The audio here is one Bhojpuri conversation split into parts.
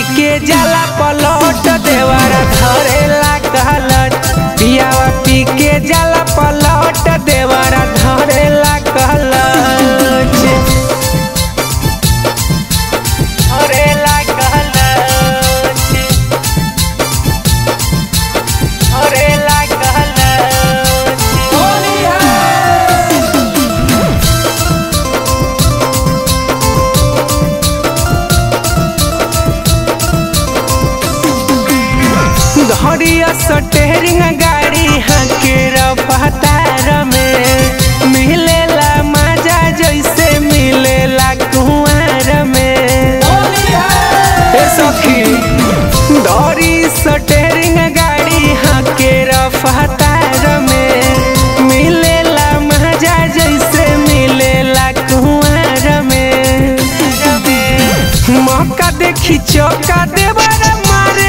के जाला पलट देवरा धरेला कहलट पियावा पी के जाला पलट देवरा धरेला कहलट धरेला कहलट धरेला कहलट होली घड़िया सटेरिंग गाड़ी हके रफ्तार में मिलेला मजा जैसे मिलेला कुंवर में ए सखी दौड़ी सटेरिंग गाड़ी हके रफ्तार में मिलेला मजा जैसे मिलेला कुंवर में मौका देखी चौका देवरा मारे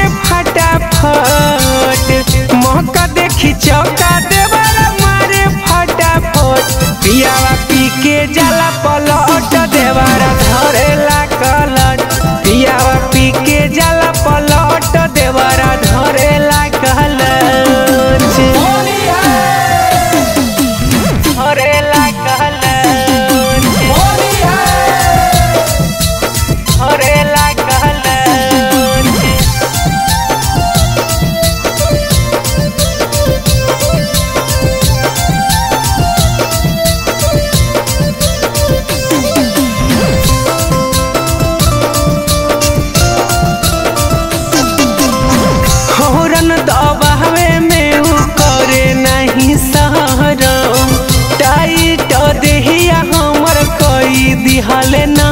फटाफट मौका देखी चौका देवरा मारे फटाफट पियावा पी के जाला पलट देवरा धरेला कलट पियावा पी के जाला पलट देवरा धरेला कलट धरेला कलट धरेला कहलट हौरन दबावे में उ करे नहीं सहरम टाइट देहिया हमर कई दिहले ना